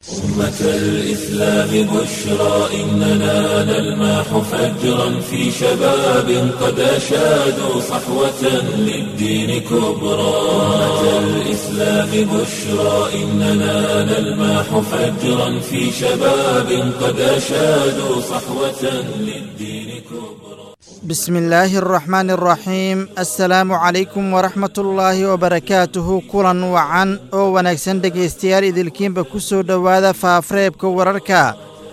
أمة الإسلام بشرى إننا نلمح فجرا في شباب قد أشادوا صحوة للدين كبرى أمة الإسلام بشرى إننا نلمح فجرا في شباب قد أشادوا صحوة للدين كبرى بسم الله الرحمن الرحيم assalaamu calaykum waraxmat ullaahi wabarakaatuhu kulan wacan oo wanaagsan dhegaystayaal idilkiinba ku soo dhowaada faafreebka wararka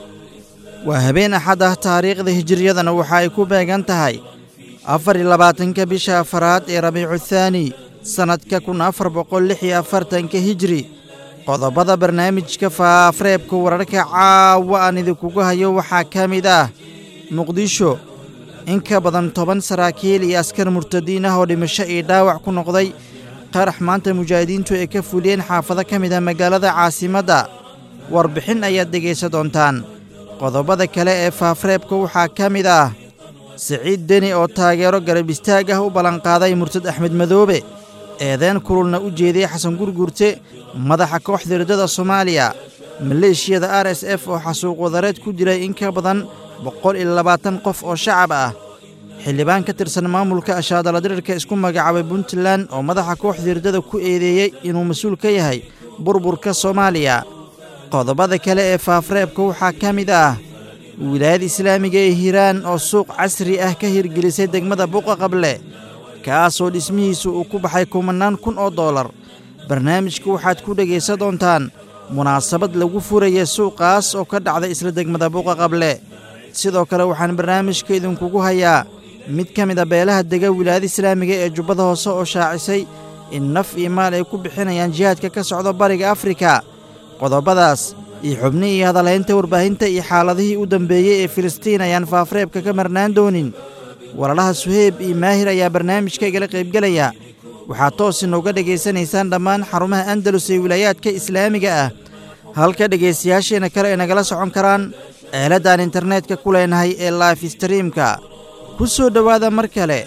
waa habeen axad ah taariikhda hijiriyadana waxa ay ku beegan tahay afar iyo labaatanka bisha afaraad ee rabiicu thaani sannadka kun afar boqol lix iyo afartanka hijri qodobada barnaamijka faafreebka wararka caawa aan idinkugu hayo waxaa ka mid ah muqdisho in ka badan toban saraakiil iyo askar murtadiin ah oo dhimasho iyo dhaawac ku noqday qarax maanta mujaahidiintu ay ka fuliyeen xaafado ka mid ah magaalada caasimadda warbixin ayaad dhegaysan doontaan qodobada kale ee faafreebka waxaa ka mid ah siciid deni oo taageero garab istaag ah u ballanqaaday murtad axmed madoobe eedeen kululna u jeediyey xasan gurgurte madaxa kooxda riddada soomaaliya maleeshiyada r s f oo xasuuq wadareed ku jiray in ka badan boqol iyo labaatan qof oo shacab ah xildhibaan ka tirsan maamulka ashaadaladirirka isku magacaabay puntland oo madaxa kooxda riddada ku eedeeyey inuu mas-uul ka yahay burburka soomaaliya qodobada kale ee faafreebka waxaa ka mid ah wilaayada islaamiga ee hiiraan oo suuq casri ah ka hirgelisay degmada buqa qable kaasoo dhismihiisu uu ku baxay kumannaan kun oo dollar barnaamijka waxaad ku dhegaysan doontaan munaasabad lagu furaya suuqaas oo ka dhacday isla degmada buqa qable sidoo kale waxaan barnaamijka idinkugu hayaa mid ka mid a beelaha dega wilaayada islaamiga ee jubbada hoose oo shaacisay in naf iyo maal ay ku bixinayaan jihaadka ka socda bariga afrika qodobadaas iyo xubni iyo hadalhaynta warbaahinta iyo xaaladihii u dambeeyey ee filistiin ayaan faafreebka ka marnaan doonin walalaha suheyb iyo maahir ayaa barnaamijka igala qaybgelaya waxaad toos inooga dhegaysanaysaan dhammaan xarumaha andalus ee wilaayaadka islaamiga ah halka dhegaystayaasheenna kale ay nagala socon karaan eeladdaan internetka ku leenahay ee life streamka ku soo dhowaada mar kale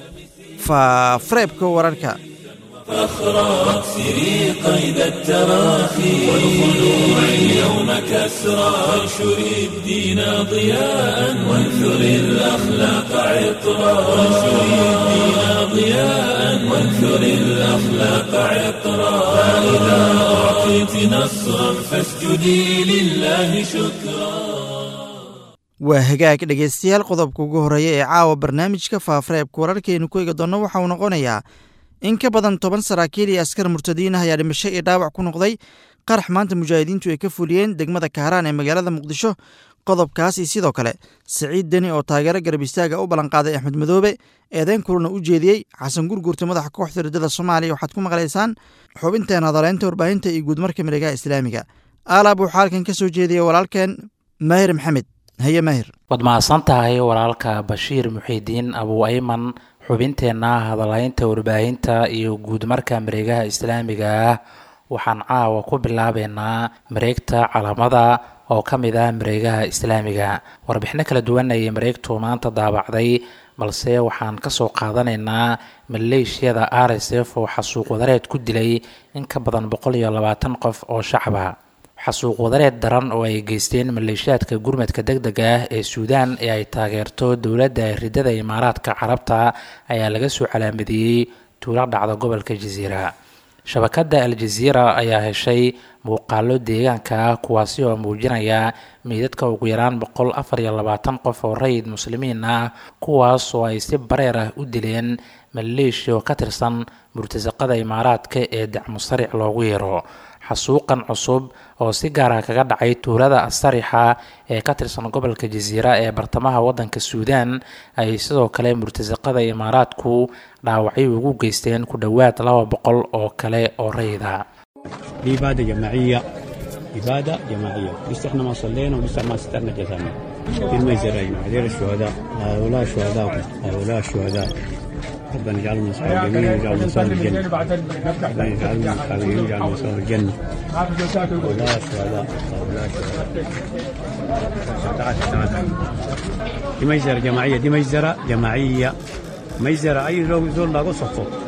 faafreebka wararka فاخرى واكسري قيد التراخي والخلوع اليوم كسرى وانشري الدين ضياء وانثري الأخلاق عطرا وانشري الدين ضياء وانثري الأخلاق عطرا فإذا أعطيت نصرا فاسجدي لله شكرا waa hagaag dhegaystayaal qodobka ugu horreeya ee caawa barnaamijka faafreebka wararkaynu ku eegi doonno waxa uu noqonayaa in ka badan toban saraakiil iyo askar murtadiin ah ayaa dhimasho iyo dhaawac ku noqday qarax maanta mujaahidiintu ay ka fuliyeen degmada kaaraan ee magaalada muqdisho qodobkaas iyo sidoo kale siciid deni oo taageero garab istaaga u ballanqaaday axmed madoobe eedeyn kuluna u jeediyey xasan gurgurta madaxa kooxda riddada soomaaliya waxaad ku maqlaysaan xubinteen hadaleynta warbaahinta iyo guudmarka mareegaha islaamiga aalaab waxaa halkan ka soo jeediyey walaalkeen maahir maxamed haye maahir waad mahadsan tahay walaalka bashiir muxiidiin abuu ayman xubinteenna hadalhaynta warbaahinta iyo guudmarka mareegaha islaamiga ah waxaan caawa ku bilaabeynaa mareegta calamada oo ka mid ah mareegaha islaamiga warbixino kala duwan ayay mareegtu maanta daabacday balse waxaan kasoo qaadanaynaa maleeshiyada r s f oo xasuuq wadareed ku dilay in ka badan boqol iyo labaatan qof oo shacaba xasuuq wadareed daran oo ay geysteen maleeshiyaadka gurmadka deg dega ah ee suudaan ee ay taageerto dowladda riddada imaaraadka carabta ayaa laga soo calaamadiyey tuulo dhacda gobolka jasiira shabakadda al-jaziira ayaa heshay muuqaalo deegaanka ah kuwaasi oo muujinaya meydadka ugu yaraan boqol afar iyo labaatan qof oo rayid muslimiin ah kuwaas oo ay si bareer ah u dileen maleeshiya oo ka tirsan murtasaqada imaaraadka ee dacmusaric loogu yeero xasuuqan cusub oo si gaara kaga dhacay tuulada asarixa ee ka tirsan gobolka jasiira ee bartamaha waddanka suudaan ay sidoo kale murtasaqada imaaraadku dhaawacyo ugu geysteen ku dhowaad laba boqol oo kale oo rayida دي إبادة جماعية إبادة جماعية لسه احنا ما صلينا ولسه ما سترنا جسامنا في الميزر يا جماعة هذول الشهداء هؤلاء شهداء هؤلاء الشهداء ربنا يجعلهم من أصحاب اليمين ويجعلهم من أصحاب الجنة ربنا يجعلهم من أصحاب اليمين ويجعلهم من أصحاب الجنة هؤلاء شهداء هؤلاء شهداء تعال تعال دي ميزرة جماعية دي ميزرة جماعية ميزرة أي زول زول لاقو صفو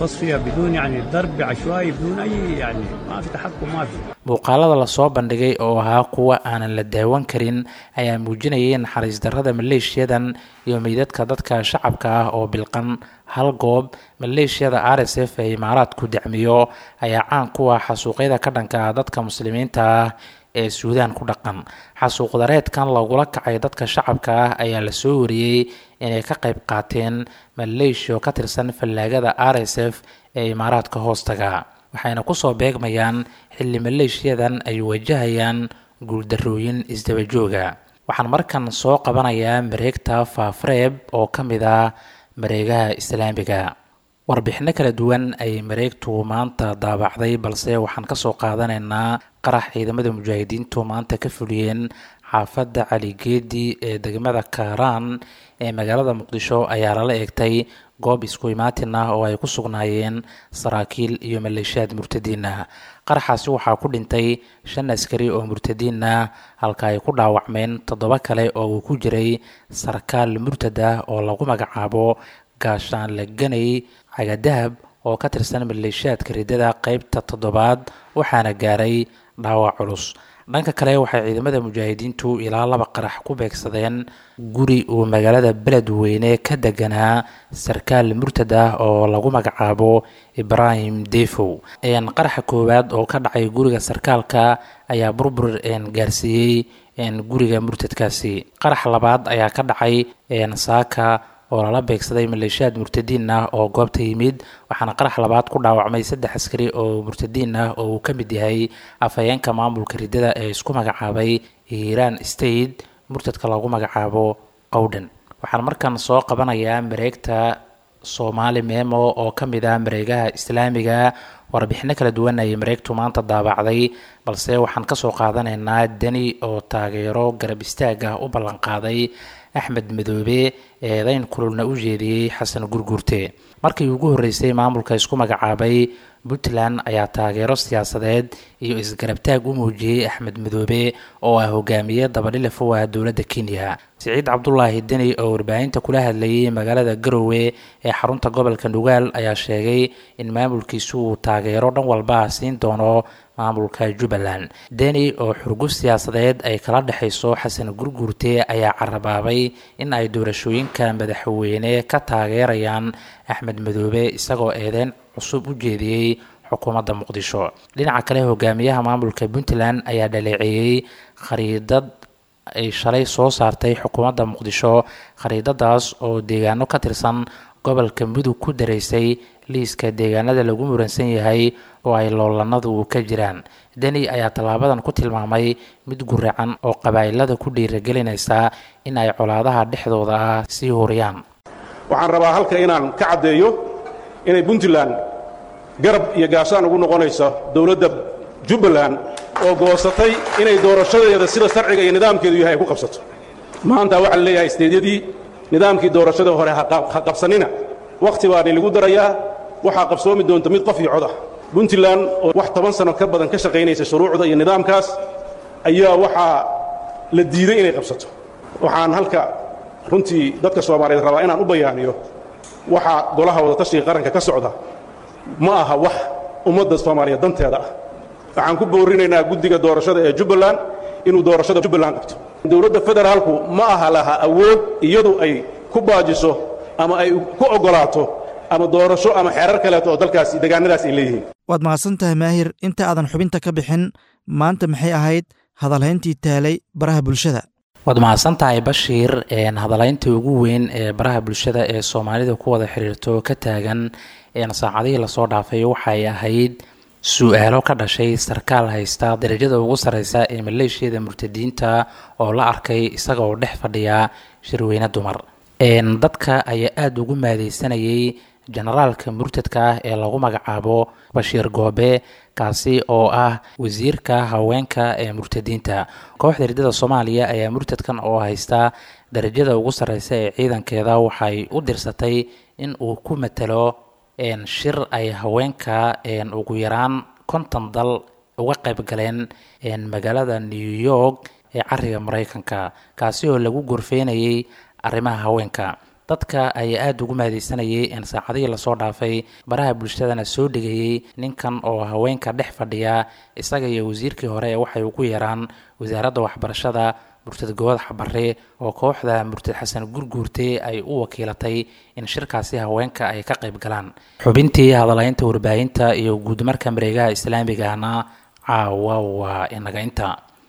تصفيه بدون يعني ضرب عشوائي بدون اي يعني ما في تحكم ما في muuqaalada lasoo bandhigay oo ahaa kuwa aanan la daawan karin ayaa muujinayay naxariis darrada maleeshiyadan iyo meydadka dadka shacabka ah oo bilqan hal goob maleeshiyada r s f ee imaaraadku dacmiyo ayaa caan kuwa xasuuqyada ka dhanka ah dadka muslimiinta ah ee suudaan ku dhaqan xasuuqdareedkan lagula kacay dadka shacabka ah ayaa lasoo wariyey inay ka qayb qaateen maleeshiyo ka tirsan fallaagada r s f ee imaaraadka hoostaga waxayna kusoo beegmayaan xilli maleeshiyadan ay wajahayaan guuldarrooyin isdabajooga waxaan markan soo qabanayaa mareegta faafreeb oo ka mid ah mareegaha islaamiga warbixino kala duwan ay mareegtu maanta daabacday balse waxaan kasoo qaadanaynaa qarax ciidamada mujaahidiintu maanta ka fuliyeen xaafadda caligeedi ee degmada kaaraan ee magaalada muqdisho ayaa lala eegtay goob isku imaatin ah oo ay ku sugnaayeen saraakiil iyo maleeshiyaad murtadiin ah qaraxaasi waxaa ku dhintay shan askari oo murtadiin ah halka ay ku dhaawacmeen toddoba kale oo uu ku jiray sarkaal murtad ah oo lagu magacaabo gaashaan laganay cagadahab oo ka tirsan maleeshiyaadka riddada qeybta toddobaad waxaana gaaray dhaawac culus dhanka kale waxay ciidamada mujaahidiintu ilaa laba qarax ku beegsadeen guri uu magaalada beledweyne ka deganaa sarkaal murtad ah oo lagu magacaabo ibraahim defow qaraxa koowaad oo ka dhacay guriga sarkaalka ayaa burbur gaarsiiyey guriga murtadkaasi qarax labaad ayaa ka dhacay saaka oo lala beegsaday maleeshiyaad murtadiin ah oo goobta yimid waxaana qarax labaad ku dhaawacmay saddex askari oo murtadiin ah oo uu ka mid yahay afhayeenka maamulka riddada ee isku magacaabay hiiraan state murtadka lagu magacaabo qowdhan waxaan markan soo qabanayaa mareegta soomaali memo oo ka mid ah mareegaha islaamiga warbixino kala duwan ayay mareegtu maanta daabacday balse waxaan kasoo qaadanaynaa deni oo taageero garab istaag ah u ballanqaaday axmed madoobe eedayn kululna u jeediyey xasan gurguurte markii ugu horreysay maamulka isku magacaabay puntland ayaa taageero siyaasadeed iyo isgarabtaag u muujiyey axmed madoobe oo ah hogaamiye dabadhilif u ah dowladda kenya siciid cabdulaahi deni oo warbaahinta kula hadlayay magaalada garowe ee xarunta gobolka nugaal ayaa sheegay in maamulkiisu uu taageero dhan walba siin doono maamulka jubbaland deni oo xurguf siyaasadeed ay kala dhexayso xasan gurguurte ayaa carabaabay in ay doorashooyinka madaxweyne ka taageerayaan axmed madoobe isagoo eedeyn cusub u jeediyey xukuumadda muqdisho dhinaca kale hogaamiyaha maamulka puntland ayaa dhaleeceeyey khariidad ay shalay soo saartay xukuumadda muqdisho khariidadaas oo deegaano ka tirsan gobolka mudug ku daraysay liiska deegaanada lagu muransan yahay oo ay loolanadu ka jiraan deni ayaa tallaabadan ku tilmaamay mid guracan oo qabaa'ilada ku dhiiragelinaysa in ay colaadaha dhexdooda ah sii huriyaan waxaan rabaa halka inaan ka caddeeyo inay puntland garab iyo gaashaan ugu noqonayso dowladda jubbaland oo goosatay inay doorashadeeda sida sharciga iyo nidaamkeedu yahay ay ku qabsato maanta waxaa la leeyahay isteedyadii nidaamkii doorashada hore ha qabsanina wakhti baa nilagu darayaa waxaa qabsoomi doonta mid qof iyo cod ah puntland oo wax toban sano ka badan ka shaqaynaysa shuruucda iyo nidaamkaas ayaa waxaa la diiday inay qabsato waxaan halka runtii dadka soomaaliyeed rabaa inaan u bayaaniyo waxaa golaha wadatashiga qaranka ka socda ma aha wax ummadda soomaaliyeed danteeda ah waxaan ku boorinaynaa guddiga doorashada ee jubbaland inuu doorashada jubbaland qabto dowladda federaalku ma aha laha awood iyadu ay ku baajiso ama ay ku oggolaato ama doorasho ama xeerar kaleeto oo dalkaasi degaanadaas ay leeyihiin waad mahadsan tahay maahir inta aadan xubinta ka bixin maanta maxay ahayd hadalhayntii taalay baraha bulshada waad mahadsan tahay bashiir hadalaynta ugu weyn ee baraha bulshada ee soomaalida ku wada xiriirto ka taagan saacadihii lasoo dhaafay waxay ahayd su-aalo ka dhashay sarkaal haysta darajada ugu sareysa ee maleeshiyada murtadiinta oo la arkay isaga oo dhex fadhiya shirweyne dumar dadka ayaa aada ugu maadeysanayay generaalka murtadka ah ee lagu magacaabo bashiir goobe kaasi oo ah wasiirka haweenka ee murtadiinta kooxda riddada soomaaliya ayaa murtadkan oo haysta darajada ugu sareysa ee ciidankeeda waxay u dirsatay in uu ku matalo shir ay haweenka ugu yaraan konton dal uga qayb galeen magaalada new york ee cariga mareykanka kaasi oo lagu gorfeynayay arrimaha haweenka dadka ayaa aada ugu mahadeysanayay in saacadihii lasoo dhaafay baraha bulshadana soo dhigayey ninkan oo haweenka dhex fadhiya isaga iyo wasiirkii hore ee waxay ugu yaraan wasaaradda waxbarashada murtad good xabare oo kooxda murtad xasan gurguurte ay u wakiilatay in shirkaasi haweenka ay ka qayb galaan xubintii hadalaynta warbaahinta iyo guudmarka mareegaha islaamigana caawa waa inaga inta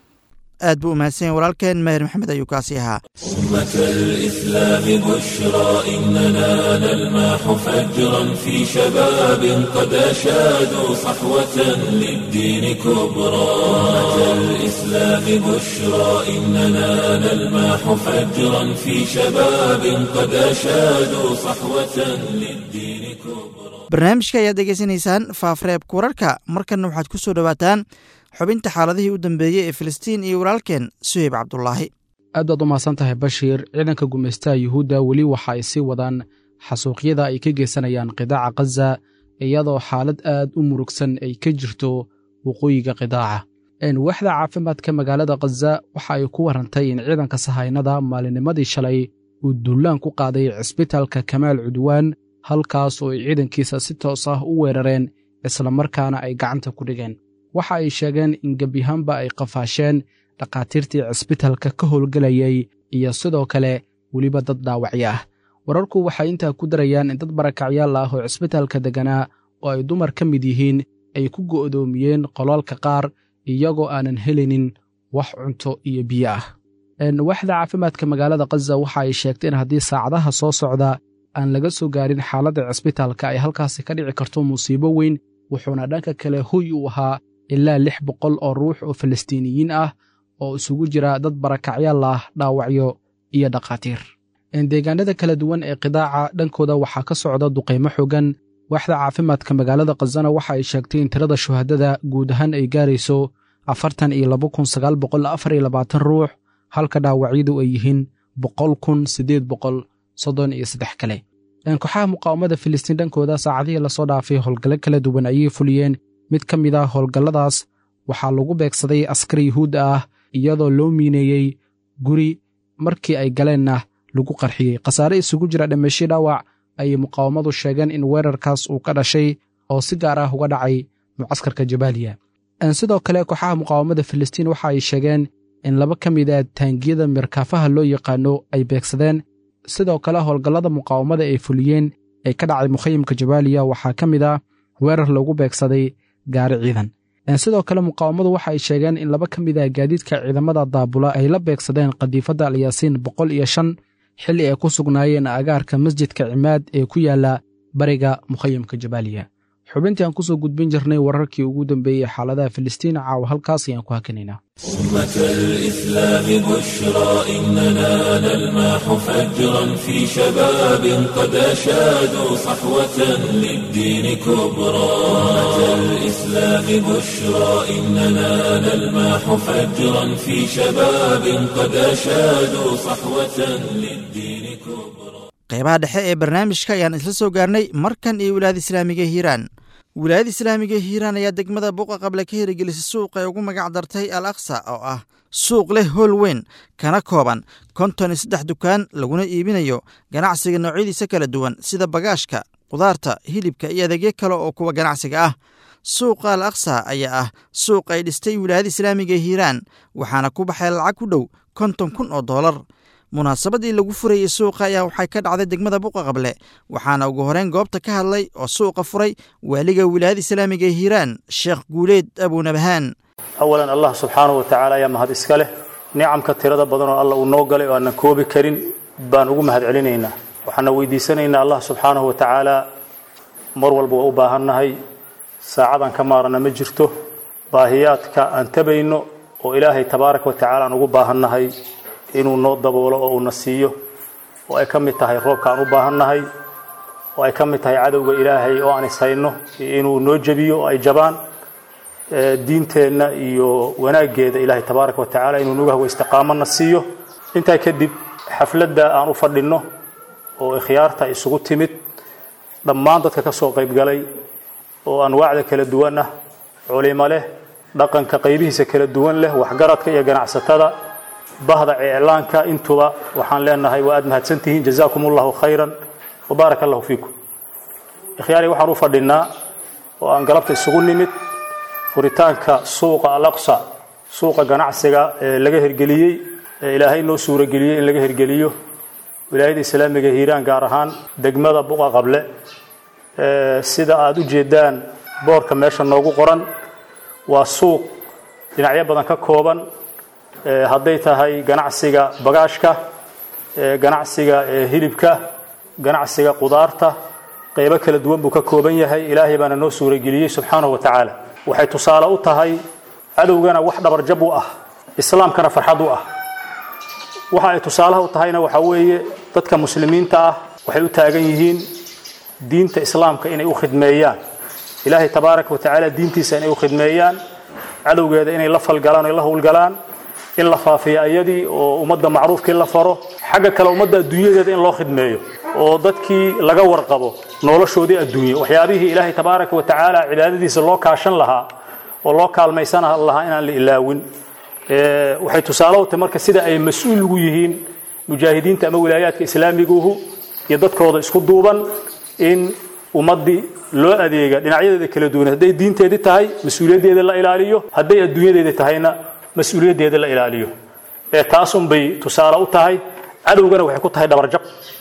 aad buu u mahadsan yahay walaalkeen maher maxamed ayuu kaasi ahaa أمة الإسلام بشرى إننا نلمح فجرا في شباب قد أشادوا صحوة للدين كبرى أمة الإسلام بشرى إننا نلمح فجرا في شباب قد أشادوا صحوة للدين كبرى barnaamijka ayaad degeysanaysaan faafreebka wararka markanna waxaad ku soo dhowaataan xubinta xaaladihii u dambeeyey ee filistiin iyo walaalkeen suheyb cabdulaahi aad baad u mahadsan tahay bashiir ciidanka gumaystaha yuhuudda weli waxa ay sii wadaan xasuuqyada ay ka geysanayaan qidaaca khaza iyadoo xaalad aad u murugsan ay ka jirto waqooyiga qidaaca waaxda caafimaadka magaalada khaza waxa ay ku warrantay in ciidanka sahaynada maalinimadii shalay uu dullaan ku qaaday cisbitaalka kamaal cudwaan halkaas oo ay ciidankiisa si toos ah u weerareen islamarkaana ay gacanta ku dhigeen waxa ay sheegeen in gebyahaanba ay qafaasheen dhakhaatiirtii cisbitalka ka howlgelayay iyo sidoo kale weliba dad dhaawacyo ah wararku waxay intaa ku darayaan in dad barakacyaal ah oo cisbitaalka degganaa oo ay dumar ka mid yihiin ay ku go'doomiyeen qolaalka qaar iyagoo aanan helinin wax cunto iyo biyo ah waaxda caafimaadka magaalada khaza waxa ay sheegtay in haddii saacadaha soo socda aan laga soo gaarin xaaladda cisbitaalka ay halkaasi ka dhici karto musiibo weyn wuxuuna dhanka kale hoy u ahaa ilaa lix boqol oo ruux oo falastiiniyiin ah oo isugu jira dad barakacyaal ah dhaawacyo iyo dhakhaatiir deegaanada kala duwan ee qidaaca dhankooda waxaa ka socda duqaymo xogan waaxda caafimaadka magaalada khazana waxa ay sheegtay in tirada shuhadada guud ahaan ay gaarayso afartan iyo laba kun sagaal boqol afar iyo labaatan ruux halka dhaawacyadu ay yihiin boqol kun siddeed boqol soddon iyo saddex kale kooxaha muqaawamada filistiin dhankooda saacadihii lasoo dhaafay howlgallo kala duwan ayay fuliyeen mid ka mid ah howlgalladaas waxaa lagu beegsaday askar yuhuudda ah iyadoo loo miineeyey guri markii ay galeenna lagu qarxiyey khasaare isugu jira dhimasho dhaawac ayay muqaawamadu sheegeen in weerarkaas uu ka dhashay oo si gaar ah uga dhacay mucaskarka jabaaliya sidoo kale kooxaha muqaawamada filistiin waxa ay sheegeen in laba ka mid a taangiyada mirkaafaha loo yaqaano ay beegsadeen sidoo kale howlgallada muqaawamada ay fuliyeen ee ka dhacay mukhayimka jabaaliya waxaa ka mid ah weerar lagu beegsaday gaari ciidan sidoo kale muqaawamadu waxa ay sheegeen in laba ka mid ah gaadiidka ciidamada daabula ay la beegsadeen qadiifadda alyaasiin boqol iyo shan xilli ay ku sugnaayeen agaarka masjidka cimaad ee ku yaala bariga mukhayimka jabaaliya xubintii aan kusoo gudbin jirnay wararkii ugu dambeeyey xaaladaha filistiin caawa halkaas ayaan ku hakinaynaa أمة الإسلام بشرى إننا نلمح فجرا في شباب قد أشادوا صحوة للدين كبرى أمة الإسلام بشرى إننا نلمح فجرا في شباب قد أشادوا صحوة للدين كبرى qeybaha dhexe ee barnaamijka ayaan isla soo gaarnay markan iyo wilaayada islaamiga hiiraan wilaayada islaamiga hiiraan ayaa degmada buuqa qable ka hirigelisay suuq ay ugu magac dartay al aksa oo ah suuq leh howl weyn kana kooban konton iyo saddex dukaan laguna iibinayo ganacsiga noocyadiisa kala duwan sida bagaashka qudaarta hilibka iyo adeegyo kale oo kuwa ganacsiga ah suuqa al aksa ayaa ah suuq ay dhistay wilaayada islaamiga hiiraan waxaana ku baxay lacag ku dhow konton kun oo doolar munaasabadii lagu furayey suuqa ayaa waxay ka dhacday degmada buuqa qable waxaana ugu horeyn goobta ka hadlay oo suuqa furay waaliga wilaayada islaamiga ee hiiraan sheekh guuleed abuunabahaan awalan allah subxaanahu wa tacaala ayaa mahad iska leh nicamka tirada badan oo alla uu noo galay oo aanan koobi karin baan ugu mahad celinaynaa waxaana weydiisanaynaa allah subxaanahu wa tacaala mar walba waa u baahannahay saacadaan ka maarana ma jirto baahiyaadka aan tabayno oo ilaahay tabaaraka wa tacala aan ugu baahannahay inuu noo daboolo oo uuna siiyo oo ay ka mid tahay roobka aan u baahannahay oo ay ka mid tahay cadowga ilaahay oo aan ishayno inuu noo jebiyo oo ay jabaan diinteenna iyo wanaaggeeda ilaahay tabaaraka wa tacaala inuu nagu hago istiqaamana siiyo intaa kadib xafladda aan u fadhinno oo ikhyaarta isugu timid dhammaan dadka ka soo qayb galay oo anwaacda kala duwan ah culimo leh dhaqanka qaybihiisa kala duwan leh waxgaradka iyo ganacsatada bahda iclaanka intuba waxaan leenahay waa aad mahadsantihiin jazaakum allahu khayran wabaarak allahu fiikum ikhyaari waxaan u fadhinaa oo aan galabta isugu nimid furitaanka suuqa alaqsa suuqa ganacsiga ee laga hergeliyey ee ilaahay noo suurageliyey in laga hergeliyo wilaayada islaamiga hiiraan gaar ahaan degmada buqa qable sida aada u jeedaan boorka meesha noogu qoran waa suuq dhinacyo badan ka kooban hadday tahay ganacsiga bagaashka ganacsiga hilibka ganacsiga qudaarta qaybo kala duwan buu ka kooban yahay ilaahay baana noo suurageliyey subxaanahu wa tacaala waxay tusaale u tahay cadowgana wax dhabarjab u ah islaamkana farxad u ah waxa ay tusaalaha u tahayna waxaa weeye dadka muslimiinta ah waxay u taagan yihiin diinta islaamka inay u khidmeeyaan ilaahay tabaaraka wa tacaala diintiisa inay u khidmeeyaan cadowgeeda inay la falgalaan oy la howlgalaan in la faafiyo ayadii oo ummadda macruufkii la faro xagga kale ummadda adduunyadeeda in loo khidmeeyo oo dadkii laga warqabo noloshoodii adduunye waxyaabihii ilaahay tabaaraka wa tacaala cibaadadiisa loo kaashan lahaa oo loo kaalmaysan lahaa inaan la ilaawin waxay tusaale u tahay marka sida ay mas-uul ugu yihiin mujaahidiinta ama wilaayaadka islaamiguhu iyo dadkooda isku duuban in ummaddii loo adeega dhinacyadeeda kala duwan hadday diinteedii tahay mas-uuliyaddeeda la ilaaliyo hadday adduunyadeedii tahayna mas-uuliyaddeeda la ilaaliyo ee taasun bay tusaale u tahay cadowgana waxay ku tahay dhabarjab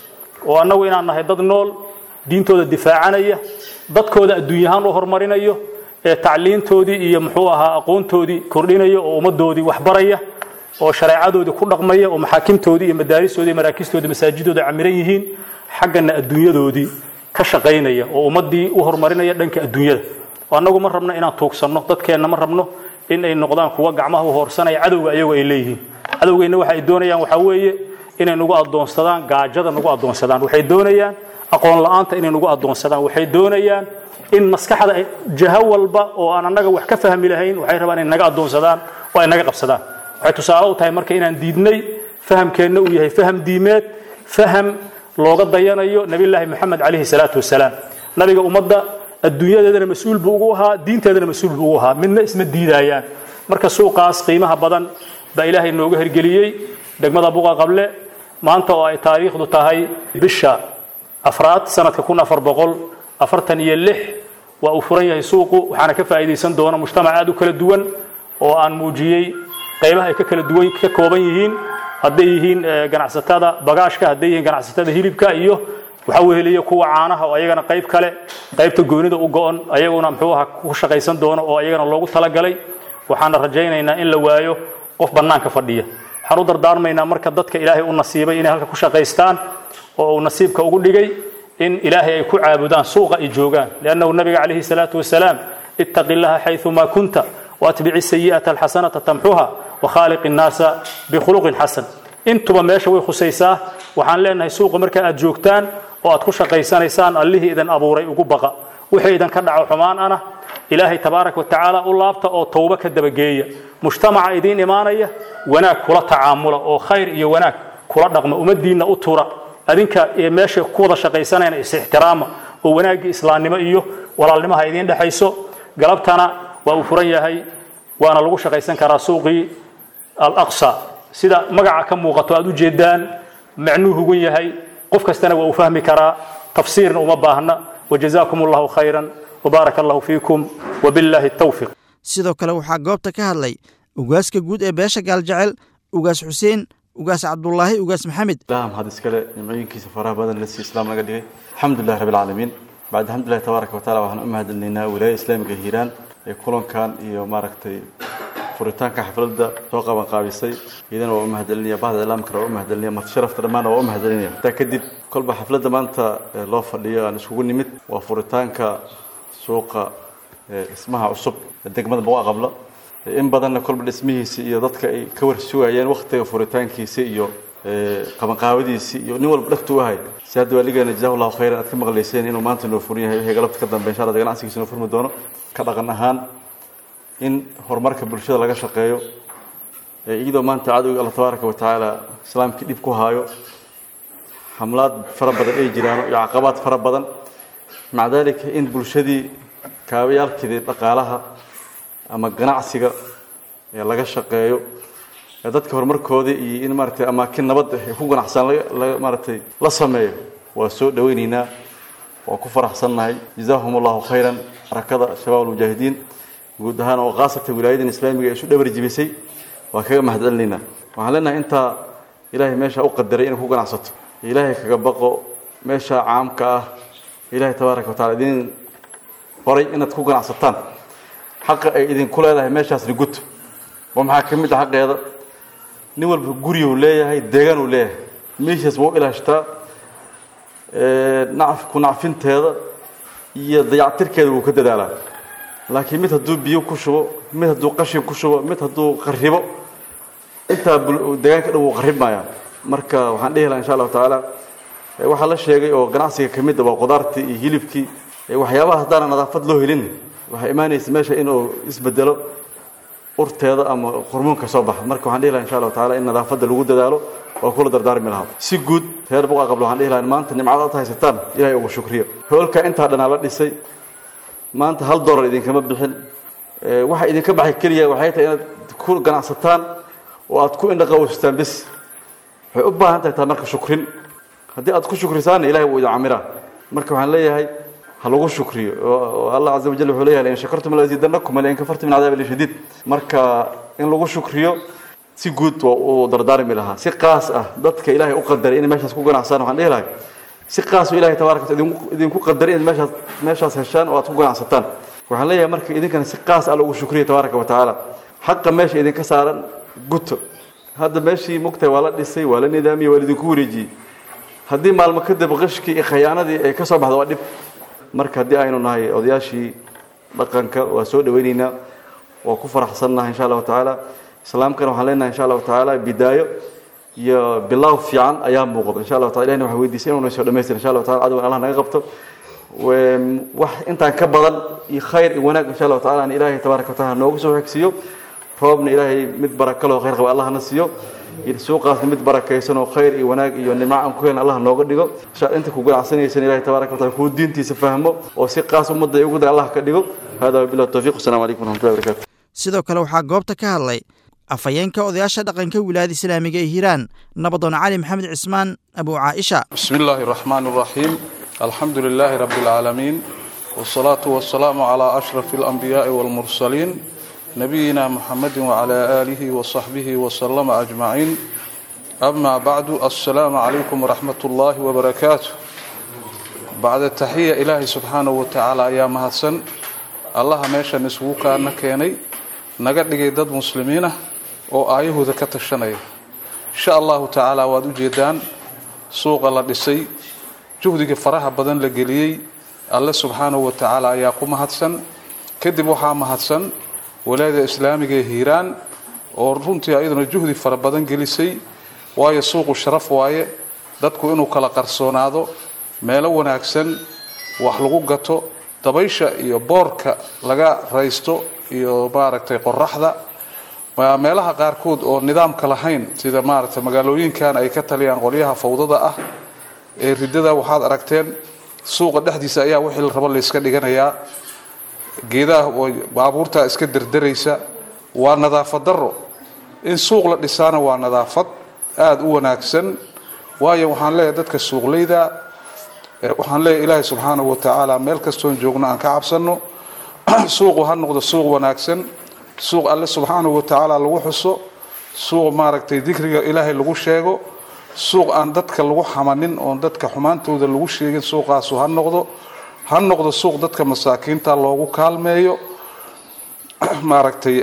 oo annagu inaan nahay dad nool diintooda difaacanaya dadkooda adduunyahaan u horumarinayo ee tacliintoodii iyo muxuu ahaa aqoontoodii kordhinaya oo ummaddoodii waxbaraya oo shareecadoodii ku dhaqmaya oo maxaakimtoodii iyo madaaristoodii iyo maraakistoodii masaajidooda camiran yihiin xaggana adduunyadoodii ka shaqaynaya oo ummaddii u horumarinaya dhanka adduunyada oo annagu ma rabno inaan tuugsanno dadkeenna ma rabno in ay noqdaan kuwa gacmaha u hoorsanaya cadowga ayagu ay leeyihiin cadowgeenna waxa ay doonayaan waxaa weeye inay nagu addoonsadaan gaajada nagu addoonsadaan waxay doonayaan aqoon la'aanta inay nagu addoonsadaan waxay doonayaan in maskaxda jaho walba oo aan annaga wax ka fahmi lahayn waxay rabaan inay naga addoonsadaan oo ay naga qabsadaan waxay tusaale u tahay marka inaan diidnay fahamkeenna uu yahay faham diimeed faham looga dayanayo nabillaahi moxamed calayhi salaatu wasalaam nabiga ummadda adduunyadeedana mas-uul buu ugu ahaa diinteedana mas-uul buu ugu ahaa midna isma diidayaan marka suuqaas qiimaha badan baa ilaahay nooga hergeliyey degmada buqa qable maanta oo ay taariikhdu tahay bisha afraad sanadka kun afar boqol afartan iyo lix waa uu furan yahay suuqu waxaana ka faa'iidaysan doona mujtamac aad u kala duwan oo aan muujiyey qaybaha ay ka kala duwan ka kooban yihiin hadday yihiin ganacsatada bagaashka hadday yihiin ganacsatada hilibka iyo waxaa weheliya kuwa caanaha oo ayagana qayb kale qaybta goonida u go-on ayaguna muxuu aha ku shaqaysan doono oo ayagana loogu talagalay waxaana rajaynaynaa in la waayo qof bannaanka fadhiya waxaan u dardaarmaynaa marka dadka ilaahay u nasiibay inay halka ku shaqaystaan oo uu nasiibka ugu dhigay in ilaahay ay ku caabudaan suuqa ay joogaan liannahu nabiga calayhi salaatu wasalaam ittaqi llaha xayumaa kunta waatbici sayi'ata alxasanata tamxuha wakhaaliq innaasa bikhuluqin xasan intuba meesha way khusaysaa waxaan leenahay suuqa marka aad joogtaan oo aad ku shaqaysanaysaan allihii idin abuuray ugu baqa wixii idinka dhaco xumaan ana ilaahay tabaaraka wa tacaala u laabta oo towbo ka dabageeya mujtamaca idiin imaanaya wanaag kula tacaamula oo khayr iyo wanaag kula dhaqma ummaddiinna u tura adinka ee meesha ku wada shaqaysanayna is ixtiraama oo wanaaggii islaamnimo iyo walaalnimaha idiin dhexayso galabtana waa uu furan yahay waana lagu shaqaysan karaa suuqii alaqsa sida magaca ka muuqato aad u jeedaan macnuu hugan yahay qof kastana waa uu fahmi karaa tafsiirna uma baahna wajazaakum allahu khayran وبارك الله فيكم وبالله التوفيق sidoo kale waxaa goobta ka hadlay ugaaska guud ee beesha gaaljecel ugaas xuseen ugaas cabdulaahi ugaas maxamed ilaha mahad iskale nimcooyinkiisa faraha badan lasi islaam naga dhigay alxamdulilah rabbi alcaalamiin bacd alxamdulillahi tabaaraka wataala waxaan u mahadcelinaynaa wilaayada islaamiga hiiraan ee kulankan iyo maaragtay furitaanka xafladda soo qaban qaabisay iyadana waa u mahadcelinaya bahda islaamkana waa u mahadcelinaya martisharafta dhammaanna waa u mahadcelinaya intaa kadib kolba xafladda maanta loo fadhiyo aan iskugu nimid waa furitaanka suuqa dhismaha cusub ee degmada boqa qabla in badanna kolba dhismihiisi iyo dadka ay ka warsugayeen waktiga furitaankiisi iyo qabanqaabadiisii iyo nin walba dhagtu ahay si hadda waaligeena jazahu llahu khayran aad ka maqlayseen inuu maanta noo furan yahay wixii galabta ka dambe insha allah ganacsigiisa noo furmi doono ka dhaqan ahaan in horumarka bulshada laga shaqeeyo iyadoo maanta cadowga alla tabaaraka wa tacaala islaamkii dhib ku haayo xamlaad fara badan ay jiraan iyo caqabaad fara badan maca dalika in bulshadii kaabayaalkeedii dhaqaalaha ama ganacsiga ee laga shaqeeyo dadka horumarkoodii iyo in maaragtay amaakin nabad ay ku ganacsan laga maaragtay la sameeyo waa soo dhawaynaynaa waa ku faraxsannahay jazaahum allahu khayran xarakada shabaab almujaahidiin guud ahaan oo khaasatan wilaayadan islaamiga ee isu dhabar jibisay waa kaga mahadcelinaynaa waxaan leenahay intaa ilaahay meesha u qadaray inay ku ganacsato ilaahay kaga baqo meesha caamka ah ilaahay tabaaraka wa tacala idin horay inaad ku ganacsataan xaqa ay idinku leedahay meeshaasna guto oo maxaa ka mid ah xaqeeda nin walba guriyuu leeyahay deegaanuu leeyahay meeshaas waa u ilaashtaa nacf ku nacfinteeda iyo dayactirkeeda wuu ka dadaalaa laakiin mid hadduu biyo ku shubo mid hadduu qashin ku shubo mid hadduu qaribo intaa deegaanka dhan wuu qarib maayaa marka waxaan dhihi lahaa insha allahu tacaala waxaa la sheegay oo ganacsiga ka mid a waa qudaartii iyo hilibkii waxyaabaha haddaana nadaafad loo helin waxaa imaanaysa meesha inuu isbedelo urteeda ama hormoonka soo baxa marka waxaan dhihi lahaa insha allahu tacaala in nadaafadda lagu dadaalo oo kula dardaarmi lahaa si guud reer buqa qablo waxaan dhihi lahaa maanta nimcada aad haysataan ilahay ugu shukriyo hoolka intaa dhanaa la dhisay maanta hal dollar idinkama bixin waxa idinka baxay keliya waxay tahay inaad ku ganacsataan oo aad ku indhaqawstaan bis waxay u baahan tahay taa marka shukrin haddii aad ku shukrisaanna ilahay wuu idin camiraa marka waxaan leeyahay ha lagu shukriyo oo allah caza wajal wuxuu leeyahay lain shakartum laziidanakum walain kafartum min cadaab shadiid marka in lagu shukriyo si guud waa uu dardaarmi lahaa si qaas ah dadka ilaahay u qadaray inay meeshaas ku ganacsaan waxaan dhihi lahay si qaasoo ilahay tabaaraka wataala idinku qadaray inaad meeshaas meeshaas heshaan oo aad ku ganacsataan waxaan leeyahay marka idinkana si qaas ah lagu shukriyo tabaaraka wa tacaala xaqa meesha idinka saaran guto hadda meeshii mugtahay waa la dhisay waa la nidaamiyey waa idinku wareejiyey haddii maalmo kadib qishkii iyo khayaanadii ay ka soo baxdo waa dhib marka haddii aynu nahay odayaashii dhaqanka waa soo dhawaynaynaa waa ku faraxsannahay insha allahu tacaala islaamkana waxaan leenahay insha allahu tacaala bidaayo iyo bilaaw fiican ayaa muuqda insha allahu taala ilahina waxaan weydiisay inuu soo dhamaystir insha allahu taala cadowgan allah naga qabto wax intaan ka badan iyo khayr iyo wanaag insha allahu taala aan ilaahay tabaaraka wa taala noogu soo xigsiiyo roobna ilaahay mid baraka leh oo khayr qaba allah na siiyo suuqaasna mid barakaysan oo khayr iyo wanaag iyo nimco aan ku helin allah nooga dhigo inta ku ganacsanaysan ilahay tabaaraka wa taala kuu diintiisa fahmo oo si qaas ummadda ay ugu day allah ka dhigo hada wabillahi tawfiq wasalaamu calaykum waraxmatullahi wabarakatu sidoo kale waxaa goobta ka hadlay afhayeenka odayaasha dhaqanka wilaayada islaamiga ee hiiraan nabadoon cali maxamed cismaan abu caaisha بسم الله الرحمن الرحيم الحمد لله رب العالمين والصلاة والسلام على أشرف الأنبياء والمرسلين نبينا محمد وعلى آله وصحبه وسلم أجمعين أما بعد السلام عليكم ورحمة الله وبركاته بعد التحية إلهي سبحانه وتعالى يا مهدسن الله ميشا نسوكا نكيني نقد دad muslimiin ah oo aayahooda ka tashanaya insha allahu tacaala waad u jeedaan suuqa la dhisay juhdiga faraha badan la geliyey alle subxaanahu wa tacaala ayaa ku mahadsan kadib waxaa mahadsan walaayada islaamiga ee hiiraan oo runtii ayaduna juhdi fara badan gelisay waayo suuqu sharaf waaye dadku inuu kala qarsoonaado meelo wanaagsan wax lagu gato dabaysha iyo boorka laga raysto iyo maaragtay qoraxda meelaha qaarkood oo nidaamka lahayn sida maaragtay magaalooyinkan ay ka taliyaan qolyaha fawdada ah ee ridada waxaad aragteen suuqa dhexdiisa ayaa wixii la rabo layska dhiganayaa geedaha baabuurtaa iska derderaysa waa nadaafad daro in suuq la dhisaana waa nadaafad aada u wanaagsan waayo waxaan leeyahay dadka suuqleyda waxaan leeyahay ilaahay subxaanahu wa tacaala meel kastoon joogno aan ka cabsanno suuqu ha noqdo suuq wanaagsan suuq alle subxaanahu wa tacaala lagu xuso suuq maaragtay dikriga ilaahay lagu sheego suuq aan dadka lagu xamanin oon dadka xumaantooda lagu sheegin suuqaasu ha noqdo ha noqdo suuq dadka masaakiinta loogu kaalmeeyo maaragtay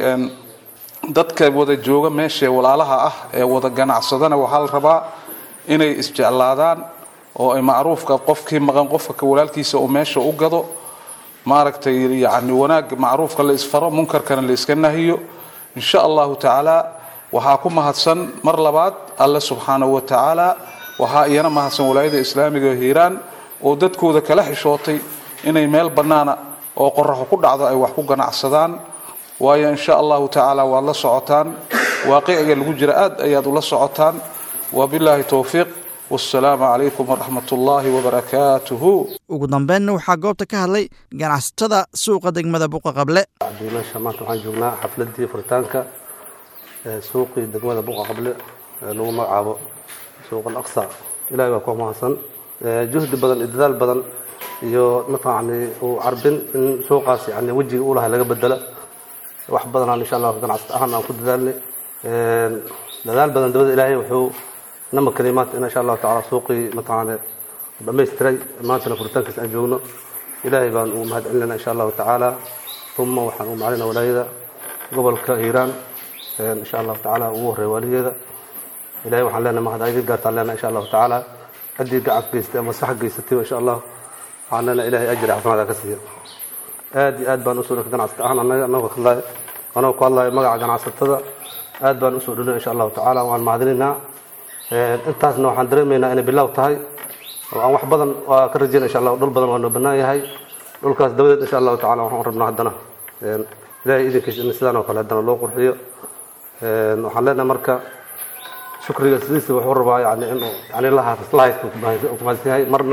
dadka wada jooga meeshae walaalaha ah ee wada ganacsadana waxaa la rabaa inay isjeclaadaan oo ay macruufka qofkii maqan qofka walaalkiisa uu meesha u gado maaragtay yani wanaag macruufka la isfaro munkarkana la iska nahiyo insha allahu tacaala waxaa ku mahadsan mar labaad alle subxaanahu wa tacaala waxaa iyana mahadsan walaayada islaamiga hiiraan oo dadkooda kala xishootay inay meel bannaana oo qoraxo ku dhacdo ay wax ku ganacsadaan waayo insha allahu tacaala waad la socotaan waaqiciga lagu jira aad ayaad ula socotaan wabilaahi towfiiq wasalaamu calaykum waraxmat ullaahi wabarakaatuhu ugu dambeynna waxaa goobta ka hadlay ganacsatada suuqa degmada buqa qable meesha maanta waxaan joognaa xafladii furitaanka suuqii degmada buqa qable lagu magacaabo suuq alaqsa ilahay waa ku mahadsan juhdi badan iyo dadaal badan iyo mataqani uu carbin in suuqaas yani wejiga u lahay laga bedela wax badanaan insha allah ganacsata ahaan aan ku dadaalnay dadaal badan dabada ilaahay wuxuu nama keliyay maanta in insha allahu tacala suuqii mataqaane dhamaystiray maantana furitaankiisa aan joogno ilaahay baan ugu mahad celinayna insha allahu tacaala uma waxaan u macalinaa walaayada gobolka hiiraan insha allahu tacaala ugu horreeya waaligeeda ilahay waxaan leenahay mahad idin gaartaan leenahay insha allahu tacaala ciddii gacan geystay ama sax geysatay insha allah waxaan leenahay ilahay ajri xasanaada ka siiya aad iyo aad baan usoo dhigay ganacsata ahaan annaga anagoo hadlayo anagoo ku hadlayo magaca ganacsatada aad baan usoo dholinay insha allahu tacaala waan mahadinaynaa intaasna waxaan dareemaynaa inay bilow tahay oo aan wax badan waa ka rajeyna insha allah dhul badan waa noo bannaan yahay dhulkaas dabadeed insha allahu tacala waxaan rabnaa haddana ilahay idinkiisa in sidaan oo kale haddana loo qurxiyo waxaan leenahay marka shukriga sidiisa wuxuu rabaa yani inuu yani lahaykumahadsan yahay marna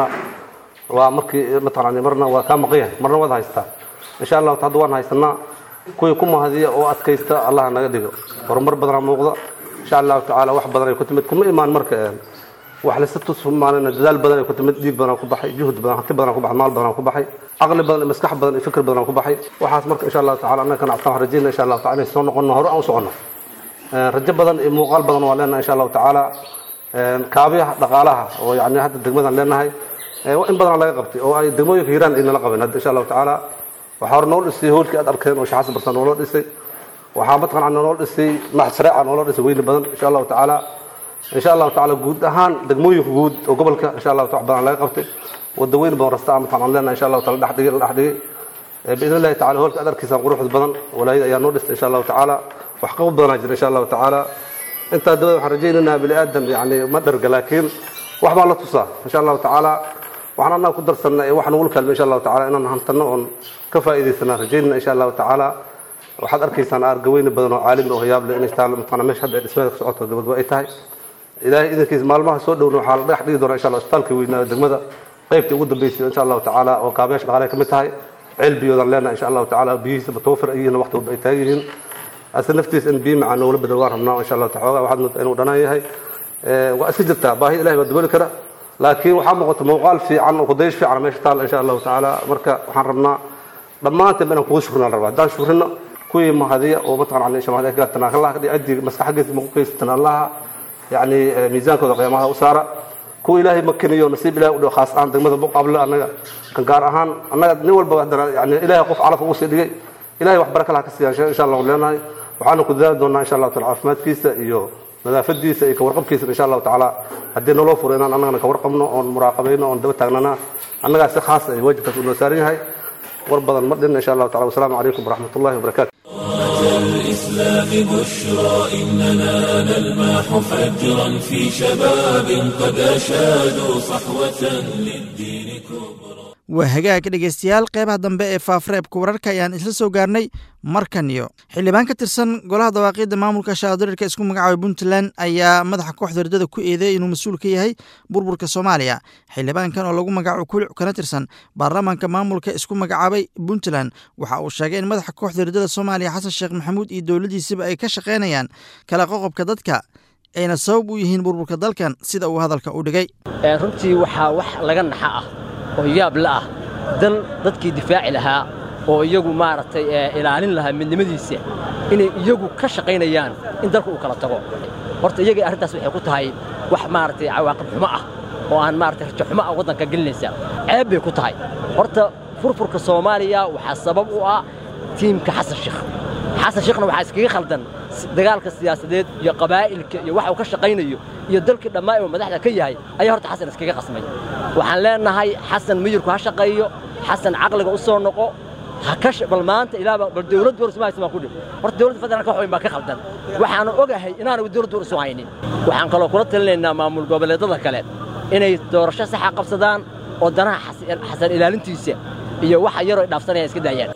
waa markii mataqaani marna waa kaa maqan yahay marna waad haystaa insha allahu hadda waan haysanaa kuwii ku mahadiya oo adkaysta allah naga dhigo horumar badanaa muuqda insha allahu tacaala wax badan ay ku timid kuma imaan marka wax lasa tusmaalina dadaal badan ay ku timid dhiig badan ku baxay juhd badan hanti badan ku baxay maal badan ku baxay caqli badan iyo maskax badan iyo fikir badan ku baxay waxaas marka insha allahu tacala annaga kana waxaan rajayna insha allahu tacala inay soo noqono hore aan u socono rajo badan iyo muuqaal badan waa leenahay insha allahu tacaala kaabiyaha dhaqaalaha oo yani hadda degmadan leenahay in badan laga qabtay oo ay degmooyinka hiiraan ay nala qabeen hadda insha allahu tacaala waxaa hore noo dhisay hoolkii aad arkeen oo shaxasan barsan nooloo dhisay waxaa mataqan noo dhisay maxshareeca nooloo dhisay weyni badan insha allahu tacaala insha allahu tacaala guud ahaan degmooyinka guud oo gobolka insha allahu taala badan laga qabtay wada weyn badan rasta mataqan aan leenahay insha allahu taala dhex dhigay la dhex dhigay biidn illahi tacala hoolka aad arkaysaan quruxda badan walaayada ayaa noo dhistay insha allahu tacaala wax qabad badanaa jira insha allahu tacaala intaa dabada waxaan rajaynaynaa bini aadam yani ma dharga laakiin wax baa la tusaa insha allahu tacaala waxaan annaga ku darsanna ee wax nagula kaalmay insha allahu tacala inaan hantanno oon ka faa'iidaysanaa rajaynana insha allahu tacaala waxaad arkaysaan argaweyne badan oo caalami oo hiyaab leh inay taalo mataqana meesha hadda dhismada ka socoto gabagaba ay tahay ilaahay idankiisa maalmaha soo dhowna waxaa la dhagax dhigi doonaa insha allah isbitaalka weynaa degmada qaybtii ugu dambeysay insha allahu tacaala oo kaabeyaasha dhaqaale ka mid tahay ceel biyoodan leenahay insha allahu tacaala biyihiisa mutawafir ay yihiin waqti walba ay taagan yihiin ase naftiisa in biyo macaan noogula bedel waan rabnaa insha allahu taxoogaa waxaad moodaa inuu dhanaan yahay waa iska jirtaa baahi ilahay baa daboli kara laakiin waxaa muuqata muuqaal fiican oo kudayash fiican meesha taal insha allahu tacaala marka waxaan rabnaa dhammaanteen inaan kugu shukrina rabaa haddaan shukrino kuwii mahadiya oo mataqan insha allah gaartana allah kadhi cidii maskaxagiisa maku kaysatan allaha yani miisaankooda qiyaamaha u saara kuwa ilaahay makiniyo nasiib ilahay u dhigo khaas ahaan degmada buqable annaga kan gaar ahaan annaga nin walba haddana yani ilahay qof calaf ugu sii dhigay ilahay wax baraka laha ka siiya insha allah leenahay waxaana ku dadaali doonaa insha allahu taala caafimaadkiisa iyo nadaafadiisa iyo kawarqabkiisa insha allahu tacaala haddii naloo furo inaan annagana kawarqabno oon muraaqabayno oon daba taagnana annagaa si khaas ay waajibkaas u noo saaran yahay war badan ma dhin insha allahu tacala wasalaamu calaykum waraxmat ullahi wabarakatu الإسلام بشرى إننا نلمح فجرا في شباب قد أشادوا صحوة للدين كبرى waa hagaag dhegaystayaal qeybaha dambe ee faafreebka wararka ayaan isla soo gaarnay markan iyo xildhibaan ka tirsan golaha dawaaqiidda maamulka shaadirirka isku magacaabay puntland ayaa madaxa kooxda hordada ku eedeeyay inuu mas-uul ka yahay burburka soomaaliya xildhibaankan oo lagu magaco kulic kana tirsan baarlamaanka maamulka isku magacaabay puntland waxa uu sheegay in madaxa kooxda hordada soomaaliya xasan sheekh maxamuud iyo dowladdiisaba ay ka shaqaynayaan kala qoqobka dadka ayna sabab u yihiin burburka dalkan sida uu hadalka u dhigay runtii waxaa wax laga naxa ah oo yaab la ah dal dadkii difaaci lahaa oo iyagu maaragtay ilaalin lahaa midnimadiisa inay iyagu ka shaqaynayaan in dalka uu kala tago horta iyagii arrintaas waxay ku tahay wax maaragtay cawaaqib xumo ah oo aan maaragtay rajo xumo ah waddanka gelinaysa ceeb bay ku tahay horta furfurka soomaaliya waxaa sabab u ah tiimka xasan sheekh xasan sheekhna waxaa iskaga khaldan dagaalka siyaasadeed iyo qabaa'ilka iyo waxa uu ka shaqaynayo iyo dalkii dhammaa uu madaxda ka yahay ayaa horta xasan iskaga qasmay waxaan leenahay xasan miyirku ha shaqeeyo xasan caqliga u soo noqo ha ka bal maanta ilaaba bal dawladdu war isma haysan ku dhib horta dawladda federaalka wax weyn baa ka khaldan waxaanu ogahay inaanu dawladdu war isu haynin waxaan kaloo kula talinaynaa maamul goboleedada kale inay doorasho saxa qabsadaan oo danaha xasan ilaalintiisa iyo waxa yaroo ay dhaafsanayaan iska daayaan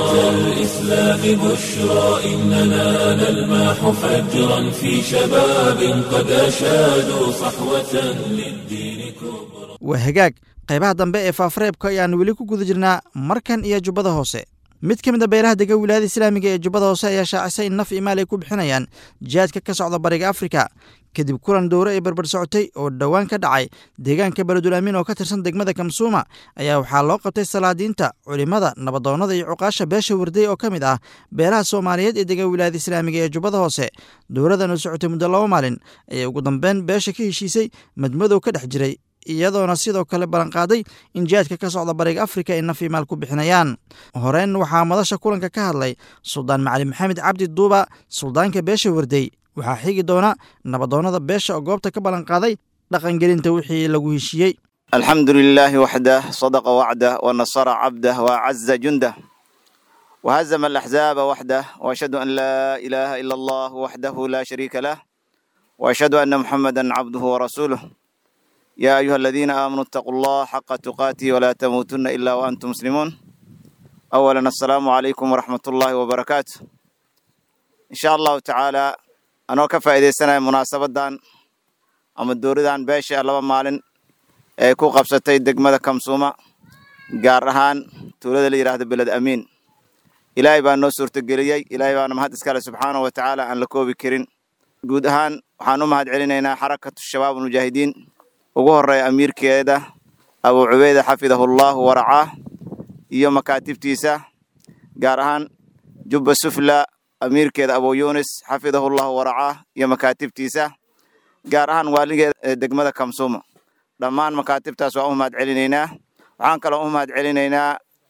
الإسلام بشرى إننا نلمح فجرا في شباب قد أشادوا صحوة للدين كبرى waa hagaag qaybaha dambe ee faafareebka ayaan weli ku guda jirnaa markan iyo jubbada hoose mid ka mid a beelaha dega wilaayada islaamiga ee jubbada hoose ayaa shaacisay in naf iyo maal ay ku bixinayaan jihaadka ka socda bariga afrika kadib kulan dowre ay barbar socotay oo dhowaan ka dhacay deegaanka beledul amiin oo ka tirsan degmada kamsuuma ayaa waxaa loo qabtay salaadiinta culimmada nabadoonnada iyo cuqaasha beesha warday oo ka mid ah beelaha soomaaliyeed ee dega wilaayada islaamiga ee jubbada hoose dowladan oo socotay muddo laba maalin ayay ugu dambeyn beesha ka heshiisay madmadow ka dhex jiray iyadoona sidoo kale ballanqaaday in jihaadka ka socda bariga afrika ay naf iyo maal ku bixinayaan horeyn waxaa madasha kulanka ka hadlay suldaan macali maxamed cabdi duuba suldaanka beesha warday waxaa xigi doona nabadoonnada beesha oo goobta ka ballanqaaday dhaqangelinta wixii lagu heshiiyey alxamdu lilaahi waxdah sadaqa wacdah wanasara cabdah waacaza jundah wahazama alaxzaaba waxdah waashhadu an laa ilaaha ila allah waxdahu laa shariika lah waashhadu ana muxamada cabduhu warasuuluh يا أيها الذين آمنوا اتقوا الله حق تقاته ولا تموتن إلا وأنتم مسلمون أولا السلام عليكم ورحمة الله وبركاته إن شاء الله تعالى أنا كفى إذا سنة مناسبة دان أما الدور دان باشا لبا مالن كو قبستي دقمة كمسومة قارهان تولد لي راه بلد أمين إلهي بان نصر تقليي إلهي بان مهد إسكال سبحانه وتعالى أن لكوبي كرين قود هان وحانو مهد علينا حركة الشباب المجاهدين ugu horeeya amiirkeeda abuu cubeyda xafidahullahu waracaah iyo makaatibtiisa gaar ahaan jubba sufla amiirkeeda abuu yunis xafidahullahu waracaah iyo makaatibtiisa gaar ahaan waaligeeda degmada kamsuuma dhammaan makaatibtaas waan u mahad celinaynaa waxaan kaloo u mahad celinaynaa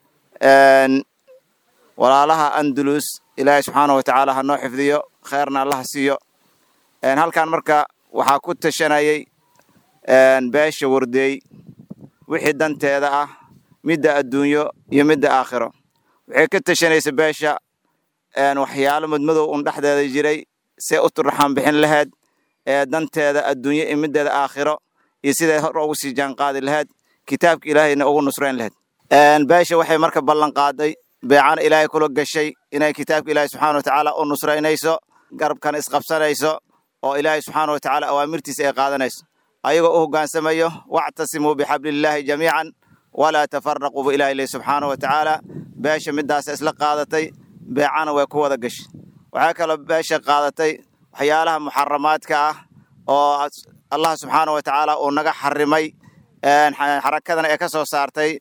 walaalaha andalus ilaahay subxaana wa tacaala ha noo xifdiyo kheerna allaha siiyo halkan marka waxaa ku tashanayay beesha wardeey wixii danteeda ah midda adduunyo iyo midda aakhiro waxay ka tashanaysa beesha waxyaalo madmadow un dhexdeeda jiray see u turraxaan bixin lahayd ee danteeda adduunyo iyo middeeda aakhiro iyo siday hor ugu sii jaanqaadi lahayd kitaabka ilaahayna ugu nusrayn lahayd beesha waxay marka ballan qaaday beecana ilaahay kula gashay inay kitaabka ilaahay subxaana wa tacaala u nusraynayso garabkana isqabsanayso oo ilaahay subxaana wa tacaala awaamirtiisa ay qaadanayso ayagoo u hogaansamayo wactasimuu bixablillaahi jamiican walaa tafaraquu bu ilahi leh subxaana wa tacaala beesha midaasa isla qaadatay beecana way ku wada gashay waxaa kaloo beesha qaadatay waxyaalaha muxaramaadka ah oo allah subxaana wa tacaala uu naga xarimay xarakadana ee ka soo saartay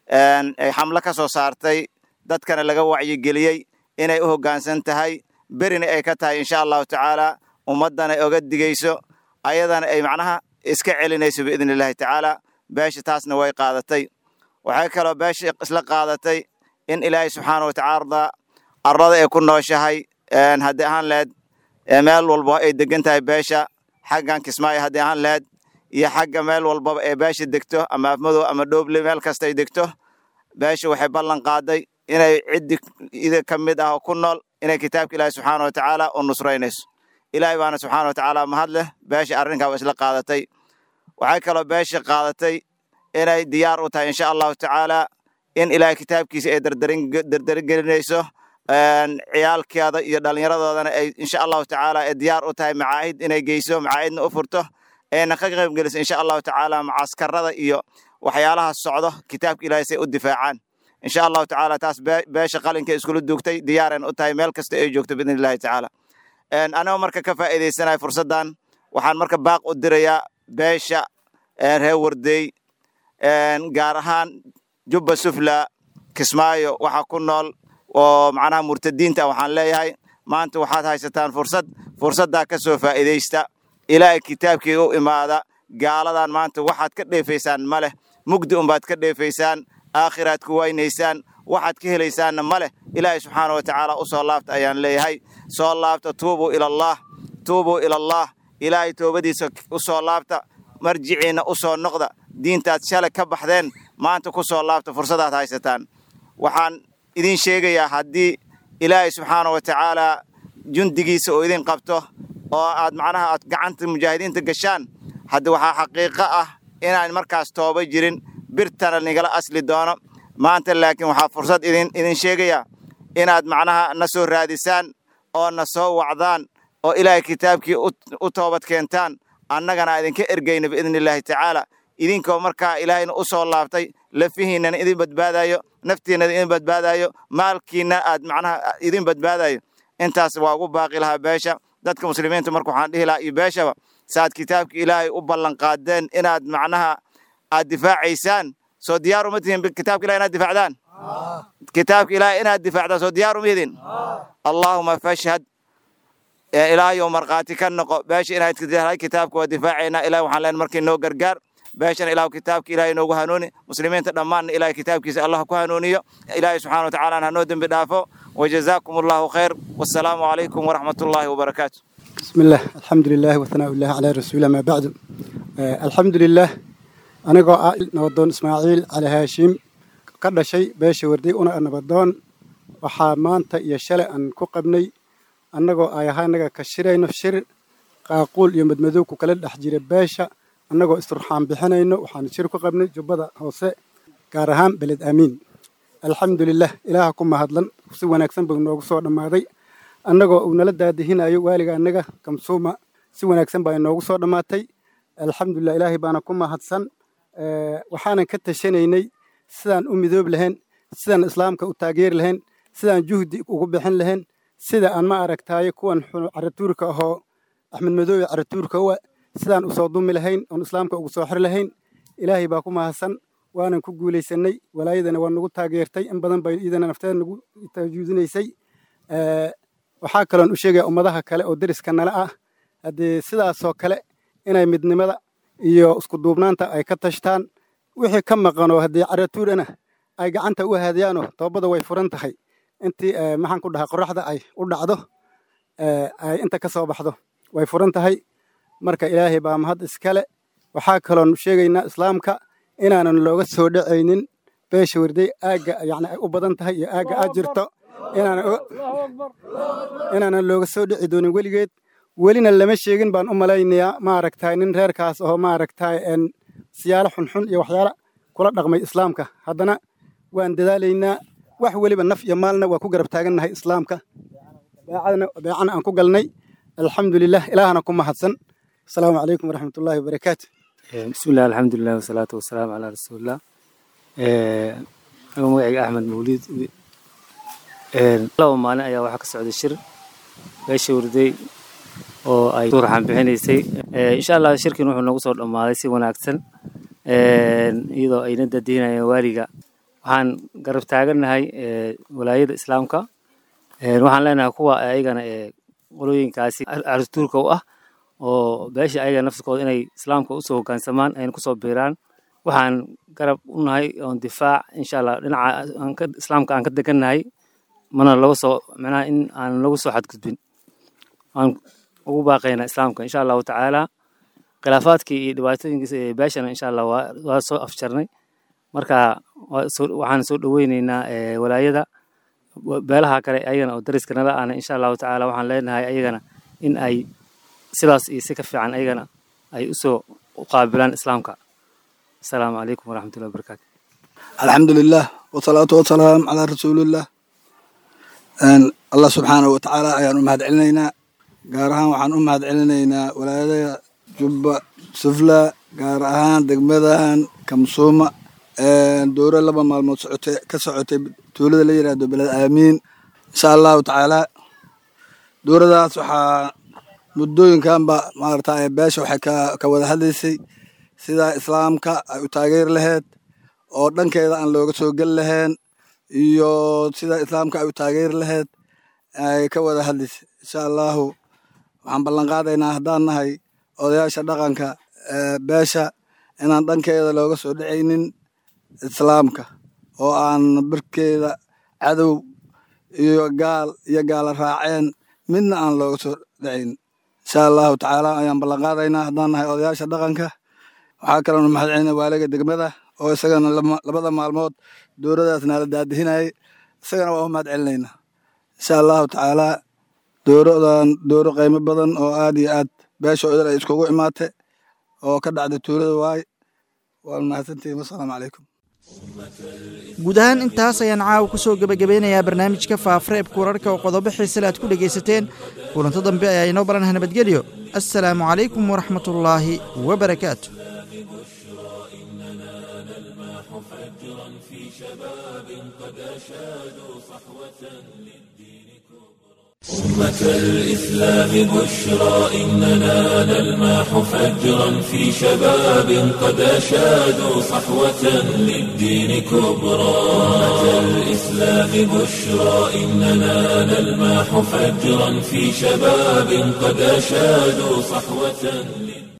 ay xamlo ka soo saartay dadkana laga wacyigeliyey inay u hoggaansan tahay berina ay ka tahay insha allahu tacaala ummaddana oga digayso ayadana ay macnaha iska celinayso biidni illaahi tacaala beesha taasna way qaadatay waxay kaloo beesha isla qaadatay in ilaahay subxaana wa tacaala arlada ay ku nooshahay haddii ahaan laheyd meel walba ay degan tahay beesha xaggan kismaayo haddii ahaan laheyd iyo xagga meel walbaba ee beesha degto ama afmadow ama dhooble meel kasta ay degto beesha waxay ballan qaaday inay ciddi ida ka mid ah oo ku nool inay kitaabka ilaahi subxaana wa tacaala u nusraynayso ilaahay baana subxaana wa tacaala mahad leh beesha arrinkaa waa isla qaadatay waxay kaloo beesha qaadatay inay diyaar u tahay insha allahu tacaala in ilaahay kitaabkiisa ay dardarigelinayso ciyaalkeeda iyo dhallinyaradoodana ay insha allahu tacaala ay diyaar u tahay macaahid inay geyso macaahidna u furto ayna ka qayb geliso insha allahu tacaala macaskarada iyo waxyaalaha socdo kitaabka ilaahay say u difaacaan insha allahu tacaala taas beesha qalinka iskula duugtay diyaaren u tahay meel kasta ay joogto biidni illahi tacaala anagoo marka ka faa'iidaysanaya fursaddan waxaan marka baaq u dirayaa beesha reer wardeey gaar ahaan jubba sufla kismaayo waxaa ku nool oo macnaha murtadiinta waxaan leeyahay maanta waxaad haysataan fursad fursaddaa ka soo faa'iidaysta ilaahay kitaabkii u imaada gaaladan maanta waxaad ka dheefaysaan ma leh mugdi unbaad ka dheefaysaan aakhiraad ku waynaysaan waxaad ka helaysaanna ma leh ilaahay subxaana wa tacaala u soo laabta ayaan leeyahay soo laabta tuubuu ilallaah tuubuu ilallah ilaahay toobadiisa u soo laabta marjiciinna u soo noqda diintaad shalay ka baxdeen maanta ku soo laabta fursadaad haysataan waxaan idin sheegayaa haddii ilaahay subxaana wa tacaala jundigiisa oo idin qabto oo aad macnaha aad gacanta mujaahidiinta gashaan haddi waxaa xaqiiqo ah inaan markaas tooba jirin birtana nigala asli doono maanta laakiin waxaa fursad idin idin sheegayaa inaad macnaha na soo raadisaan oo na soo wacdaan oo ilaahay kitaabkii u toobad keentaan annagana idinka ergayna biidni illaahi tacaala idinkoo markaa ilaahayna u soo laabtay lafihiinnana idin badbaadayo naftiinnana idin badbaadayo maalkiinna aad macnaha idin badbaadayo intaas waa ugu baaqi lahaa beesha dadka muslimiinta marka waxaan dhihi lahaa iyo beeshaba saaad kitaabka ilaahay u ballanqaadeen inaad macnaha aad difaacaysaan soo diyaar uma tihin kitaabka ilahay inaad difaacdaan kitaabka ilaahay inaad difaacdaan soo diyaar uma idin allaahuma fashhad ilaahayow markhaati ka noqo beesha inaad kitaabka waa difaacaynaa ilahay waxaan leenahay markii noo gargaar beeshana ilaahu kitaabka ilaahay noogu hanuuni muslimiinta dhammaanna ilaahay kitaabkiisa allah ku hanuuniyo ilaahay subxana wa tacaala hanoo dembi dhaafo wajazaakum allahu khayr wassalaamu calaykum waraxmat ullaahi wabarakaatu بسم الله الحمد لله وثناء الله على رسوله ما بعد آه الحمد لله أنا قا نودون إسماعيل على هاشم كذا شيء باش وردي أنا أنا بدون وحامانت يشل أن كقبني أنا قا أيها أنا كشري نفشر قاقول يوم مدمدوك وكلا أحجير باشا أنا قا استرحام بحنا إنه وحنشر كقبني جبدا هوسة كارهام بلد أمين الحمد لله إلهكم مهدلن سوى نكسن بنوك صور ماضي annagoo uu nala daadihinayo waaliga annaga kamsuuma si wanaagsan baa inoogu soo dhammaatay alxamdulilah ilaahay baana ku mahadsan waxaanan ka tashanaynay sidaan u midoob lahayn sidaan islaamka u taageeri lahayn sidaan juhdi ugu bixin lahayn sida aan ma aragtaaye kuwan caratuurka ahoo axmed madoobe caratuurka uwa sidaan usoo dumi lahayn oon islaamka ugu soo xir lahayn ilaahay baa ku mahadsan waanan ku guulaysanay walaayadana waa nagu taageertay in badan bay iidana nafteeda nagu tajuudinaysay waxaa kaloon u sheegaya ummadaha kale oo deriska nala ah haddii sidaasoo kale inay midnimada iyo isku duubnaanta ay ka tashtaan wixii ka maqanoo haddii caratuurana ay gacanta u haadiyaanoo toobada way furan tahay intii maxaan ku dhahaa qoraxda ay u dhacdo ay inta ka soo baxdo way furan tahay marka ilaahay baa mahad iskale waxaa kaloon sheegaynaa islaamka inaanan looga soo dhacaynin beesha warday aagga yani ay u badan tahay iyo aagga aad jirto inaanan looga soo dhici doonin weligeed welina lama sheegin baan u malaynayaa maaragtay nin reerkaas oo maaragtay siyaalo xunxun iyo waxyaala kula dhaqmay islaamka haddana waan dadaalaynaa wax weliba naf iyo maalna waa ku garab taagannahay islaamka beecana aan ku galnay alxamdulilah ilaahana ku mahadsan asalaamu calaykum waraxmatullaahi wabarakaatu bismillahi alxamdulilah wasalaatu wasalaamu calaa rasuulillah anigoo magacayga axmed mawliid laba maalin ayaa waxaa ka socday shir beesha warday oo ay turxan bixinaysay insha allah shirkin wuxuu noogu soo dhammaaday si wanaagsan iyadoo ayna dadiinayeen waaliga waxaan garab taagannahay walaayada islaamka waxaan leenahay kuwa ayagana qolooyinkaasi carituurka u ah oo beesha ayaga nafsikooda inay islaamka usoo hoggaansamaan ayna kusoo biiraan waxaan garab u nahay oon difaac insha allah dhinaca islaamka aan ka degannahay mana laga soo macnaha in aan lagu soo xadgudbin aan ugu baaqaynaa islaamka insha allahu tacaala khilaafaadkii iyo dhibaatooyinkiisa ee beeshana insha allah waa waa soo afjarnay marka waxaan soo dhoweyneynaa walaayada beelaha kale ayagana oo dariska nala ahna insha allahu tacaala waxaan leenahay ayagana in ay sidaas iyo si ka fiican ayagana ay usoo qaabilaan islaamka asalaamu calaykum waraxmatullahi wabarakaatu alxamdulilah wasalaatu wasalaam calaa rasuulillah allah subxaanahu watacaala ayaan u mahad celinaynaa gaar ahaan waxaan u mahad celinaynaa walaayada jubba sufla gaar ahaan degmadan kamsuuma dowro laba maalmood socotay ka socotay tuulada la yidhaahdo beled aamiin insha allahu tacaala dowradaas waxaa muddooyinkanba maarata beesha waxay ka wada hadlaysay sida islaamka ay u taageeri lahayd oo dhankeeda aan looga soo geli lahayn iyo sida islaamka ay u taageeri lahayd ay ka wada hadlaysay insha allahu waxaan ballan qaadaynaa haddaan nahay odayaasha dhaqanka beesha inaan dhankeeda looga soo dhacaynin islaamka oo aan barkeeda cadow iyo gaal iyo gaala raaceen midna aan looga soo dhacayn insha allahu tacaala ayaan ballan qaadaynaa haddaan nahay odayaasha dhaqanka waxaa kaloona mahad celina waaliga degmada oo isagana labada maalmood dowradaas naala daadihinayay isagana waa u mahad celinaynaa insha allahu tacaala dowradan dowro qiimo badan oo aad iyo aad beesha idal ay iskugu imaatay oo ka dhacday tuulada waay waa mahadsantihiin wasalaamu calaykum guud ahaan intaas ayaan caawa ku soo gebagabeynayaa barnaamijka faafareebka wararka oo qodobo xiisale aad ku dhegaysateen kulanto dambe ayaa inoo baranah nabadgelyo assalaamu calaykum waraxmatullaahi wabarakaatu أشادوا صحوة للدين أمة الإسلام بشرى إننا نلماح فجرا في شباب قد أشادوا صحوة للدين كبرى أمة الإسلام بشرى إننا نلماح فجرا في شباب قد أشادوا صحوة